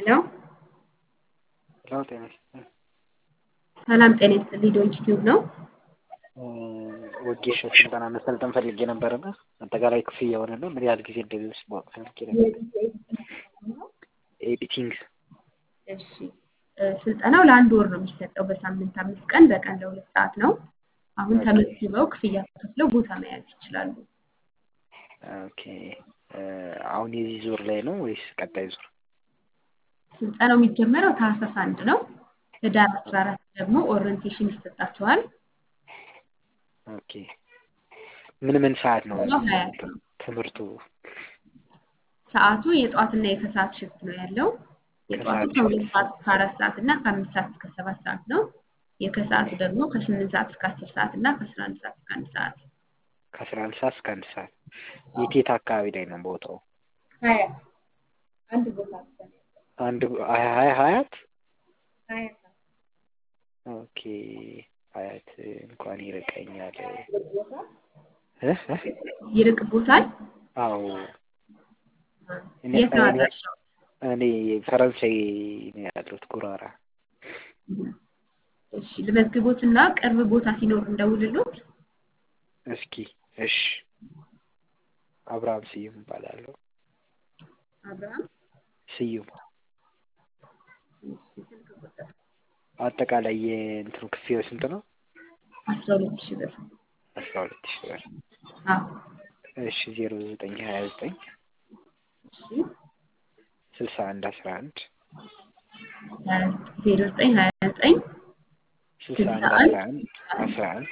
ሄሎ ሄሎ ጤና ይስጥልኝ። ሰላም ጤና ይስጥልኝ። ዶንኪ ቲዩብ ነው። ወጌሻ ስልጠና መሰልጠን ፈልጌ ነበርና አጠቃላይ ክፍያ የሆነ ነው ምን ያህል ጊዜ እንደሚወስድ ማወቅ ፈልጌ ነበር። ኤዲቲንግ እሺ ስልጠናው ለአንድ ወር ነው የሚሰጠው በሳምንት አምስት ቀን በቀን ለሁለት ሰዓት ነው። አሁን ተመዝግበው ክፍያ ከፍለው ቦታ መያዝ ይችላሉ። ኦኬ አሁን የዚህ ዙር ላይ ነው ወይስ ቀጣይ ዙር? ስልጠናው የሚጀመረው ታህሳስ አንድ ነው። ህዳር አስራ አራት ደግሞ ኦሪየንቴሽን ይሰጣቸዋል። ኦኬ ምን ምን ሰዓት ነው ነው ሀያ ትምህርቱ? ሰዓቱ የጠዋትና የከሰዓት ሽፍት ነው ያለው። የጠዋቱ ከሁለት ሰዓት እስከ አራት ሰዓት እና ከአምስት ሰዓት እስከ ሰባት ሰዓት ነው። የከሰዓቱ ደግሞ ከስምንት ሰዓት እስከ አስር ሰዓት እና ከአስራ አንድ ሰዓት እስከ አንድ ሰዓት። ከአስራ አንድ ሰዓት እስከ አንድ ሰዓት የት የት አካባቢ ላይ ነው ቦታው? ሀያ አንድ ቦታ ብቻ ነው ያለው። አንድ ሀያ ሀያት ሀያ ኦኬ ሀያት እንኳን ይርቀኛል። ቦታ እ እ ይርቅቦታል። አዎ እኔ የት ነው አድራሻው? እኔ ፈረንሳይ ነው ያለሁት ጉራራ። እሺ ልመዝግቦትና ቅርብ ቦታ ሲኖር እንደውልሎት። እስኪ እሺ አብርሃም ስዩም እባላለሁ። አብርሃም ስዩም እሺ ስልክ ቁጥር አጠቃላይ የእንትኑ ክፍያው ስንት ነው? አስራ ሁለት ሺህ ብር። አስራ ሁለት ሺህ ብር። አዎ እሺ ዜሮ ዘጠኝ ሀያ ዘጠኝ እሺ ስልሳ አንድ አስራ አንድ ዜሮ ዘጠኝ ሀያ ዘጠኝ ስልሳ አንድ አስራ አንድ አስራ አንድ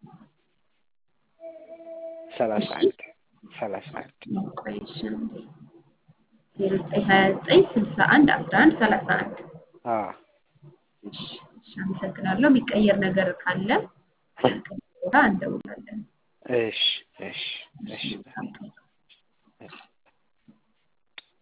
ሰላሳ አንድ ሰላሳ አንድ ቆይ እሺ አንዴ ዜሮ ዘጠኝ ሀያ ዘጠኝ ስልሳ አንድ አስራ አንድ ሰላሳ አንድ አዎ እሺ እሺ አመሰግናለሁ። የሚቀየር ነገር ካለ ቦታ እንደውላለን። እሺ እሺ እሺ እሺ